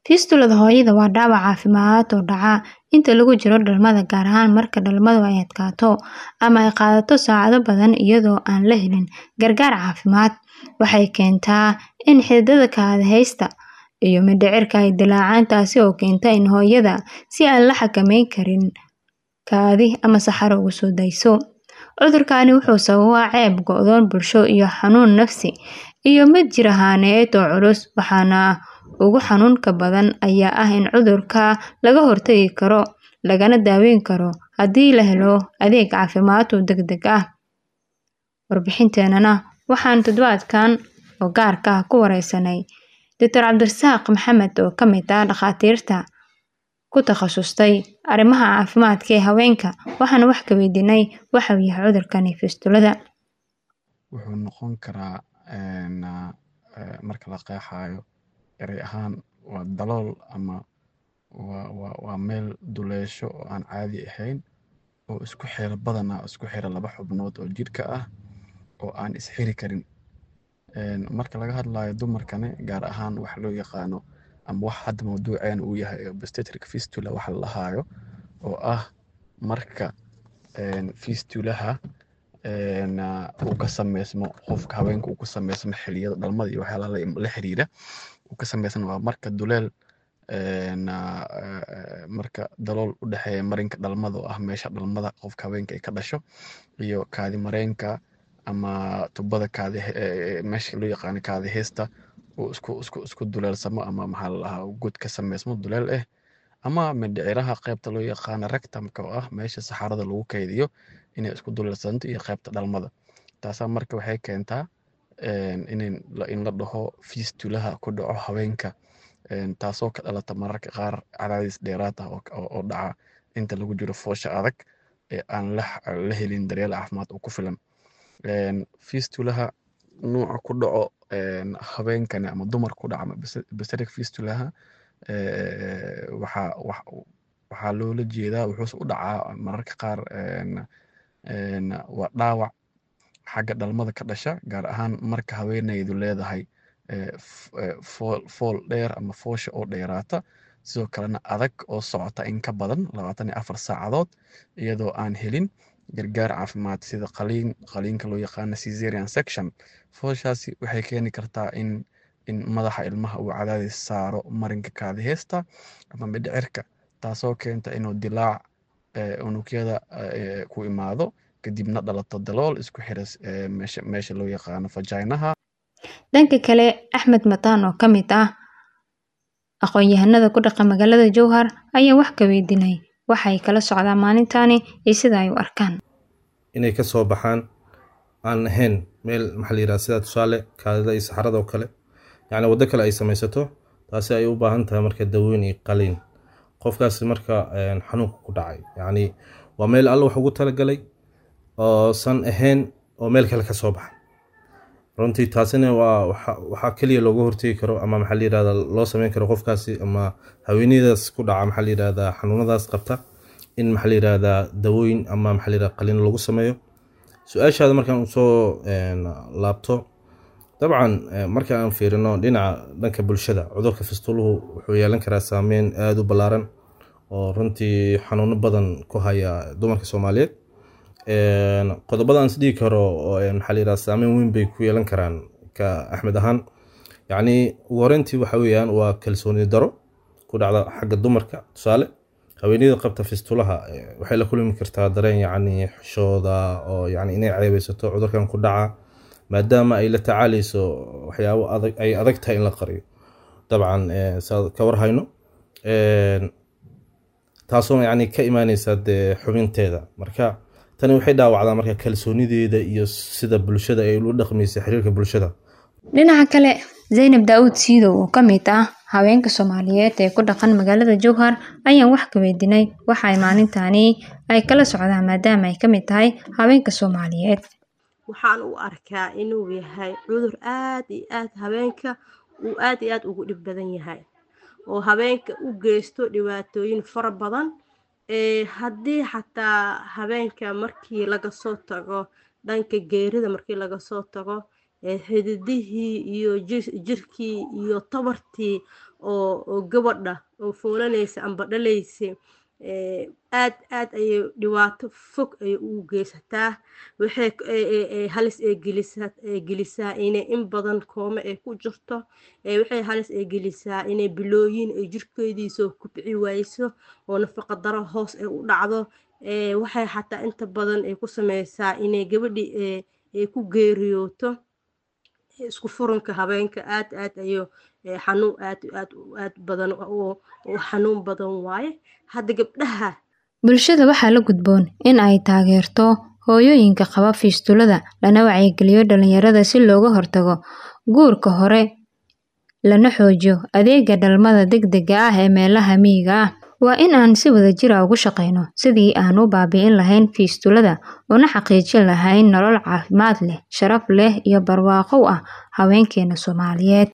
Fistulada hooyada waa dhaawac caafimaad oo dhaca inta lagu jiro dhalmada, gaar ahaan marka dhalmadu ay adkaato ama ay qaadato saacado badan iyadoo aan la helin gargaar caafimaad. Waxay keentaa in xididdada kaadiheysta iyo mindhicirka ay dillaacaan, taas oo keenta in hooyada si aan la xakameyn karin kaadi ama saxaro uga soo dayso. Cudurkani wuxuu sababaa ceeb, go'doon bulsho, iyo xanuun nafsi iyo mid jir ahaaneed oo culus. Waxaana ugu xanuunka badan ayaa ah in cudurka laga hortagi karo, lagana daweyn karo haddii la helo adeeg caafimaad oo degdeg ah. Warbixinteenana waxaan toddobaadkan oo gaarka ah ku wareysanay Dr. Cabdirasaaq Maxamed oo ka mid ah dhakhaatiirta ku takhasustay arrimaha caafimaadka ee haweenka. Waxaan wax ka weydiinay waxa uu yahay cudurkani fistulada. Wuxuu noqon karaa marka la qeexayo eray ahaan waa dalool ama waa meel duleesho oo aan caadi ahayn oo isku xira badanaa isku xira laba xubnood oo jidhka ah oo aan is xiri karin. Marka laga hadlayo dumarkani gaar ahaan waxa loo yaqaano ama wax hadda mawduuceena uu yahay obstetric fistula waxa la dhahayo oo ah marka fistulaha uu ka sameysmo qofka haweenka uu ka sameysmo xilliyada dhalmada iyo waxyaalaha la xiriira uu ka sameysmo waa marka duleel marka dalool u dhexeeya marinka dhalmada oo ah meesha dhalmada qofka haweenka ay ka dhasho iyo kaadi mareenka ama tubada kaadi meesha loo yaqaano kaadi heesta uu isku isku isku duleelsamo ama maxaa la dhahaa god ka sameysmo duleel eh ama mindhiciraha qaybta loo yaqaano rectumka oo ah meesha saxarada lagu kaydiyo inay isku duleelsanto iyo qaybta dhalmada. Taasaa marka waxay keentaa in la dhaho fistulaha ku dhaco haweenka taasoo ka dhalata mararka qaar cadaadis dheeraad ah oo dhaca inta lagu jiro foosha adag ee aan la helin daryeel caafimaad oo ku filan. Fistulaha nooca ku dhaco haweenkani ama dumarka ku dhaca ama obstetric fistulaha waxaa loola jeedaa wuxuuse u dhacaa mararka qaar waa dhaawac xagga dhalmada ka dhasha gaar ahaan marka haweeneydu leedahay fool dheer ama foosha oo dheeraata sidoo kalena adag oo socota in ka badan labaatan iyo afar saacadood iyadoo aan helin gargaar caafimaad sida qaliin qaliinka loo yaqaano caesarean section. Fooshaasi waxay keeni kartaa in in madaxa ilmaha uu cadaadis saaro marinka kaadi heesta ama mindhicirka taasoo keenta inuu dillaac unugyada ku imaado kadibna dhalato dalool isku xira meesha meesha loo yaqaano vaginaha. Dhanka kale, Axmed Mataan oo ka mid ah aqoon-yahanada ku dhaqan magaalada Jowhar ayaa wax ka weydiinay waxa ay kala socdaan maalintani iyo sida ay u arkaan. inay ka soo baxaan aan ahayn meel maxaa la yidhaha sida tusaale kaadida iyo saxarada oo kale yacni waddo kale ay samaysato taasi ay u baahan tahay marka daweyn iyo qaliin qofkaasi marka xanuunka ku dhacay yacni waa meel alla wax ugu talagalay oo san ahayn oo meel kale ka soo baxa runtii taasina waa waxaa keliya looga hortegi karo ama maxaa la yidhahda loo sameyn karo qofkaasi ama haweeneydaas ku dhaca maxaa la yidhahdaa xanuunadaas qabta in maxaa la yidhahdaa dawooyin ama maxaa la yidhahda qaliin lagu sameeyo su-aashaada markaan usoo laabto dabcan marka aan fiirino dhinaca dhanka bulshada cudurka fistuluhu wuxuu yeelan karaa saameyn aada u ballaaran oo runtii xanuuno badan ku haya dumarka soomaaliyeed qodobada aan isdhigi karo maxaa la yidhahda saameyn weyn bay ku yeelan karaan ka axmed ahaan yacni ugu horeyntii waxa weeyaan waa kalsooni daro ku dhacda xagga dumarka tusaale haweeneyda qabta fistulaha waxay la kulmi kartaa dareen yacni xishooda oo yacni inay ceebeysato cudurkan ku dhaca maadaama ay la tacaaleyso waxyaabo adag ay adag tahay in la qariyo dabcan saad ka warhayno taasoo yacni ka imaaneysa dee xubinteeda marka tani waxay dhaawacdaa marka kalsoonideeda iyo sida bulshada ay ula dhaqmaysa xiriirka bulshada dhinaca kale zaynab daawud siidow oo ka mid ah haweenka soomaaliyeed ee ku dhaqan magaalada jowhar ayaan wax ka weydiinay waxa ay maalintani ay kala socdaan maadaama ay ka mid tahay haweenka soomaaliyeed waxaan u arkaa inuu yahay cudur aad iyo aad haweenka uu aad iyo aad ugu dhib badan yahay oo haweenka u geysto dhibaatooyin fara badan haddii xataa habeenka markii laga soo tago dhanka geerida markii laga soo tago xididihii iyo jirkii iyo tabartii oo oo gabadha oo foolanaysa amba dhalaysa aad aad ayay dhibaato fog ayay ugu geysataa waxay halis ay gelisaa gelisaa inay in badan koome ay ku jirto waxay halis ay gelisaa inay bilooyin ay jirkeedii soo kubci wayso oo nafaqa daro hoos ay u dhacdo waxay xataa inta badan ay ku sameysaa inay gabadhii ay ku geeriyooto isku furanka habeenka aad aad ayo xanuun aad aad aad badan oo xanuun badan waaye hadda gabdhaha bulshada waxaa la gudboon in ay taageerto hooyooyinka qaba fiistulada lana wacyigeliyo dhalinyarada si looga hortago guurka hore lana xoojiyo adeega dhalmada degdega ah ee meelaha miyiga ah waa in aan si wadajir ah ugu shaqeyno sidii aan u baabi'in lahayn fiistulada una xaqiijin lahayn nolol caafimaad leh sharaf leh iyo barwaaqo ah haweenkeena soomaaliyeed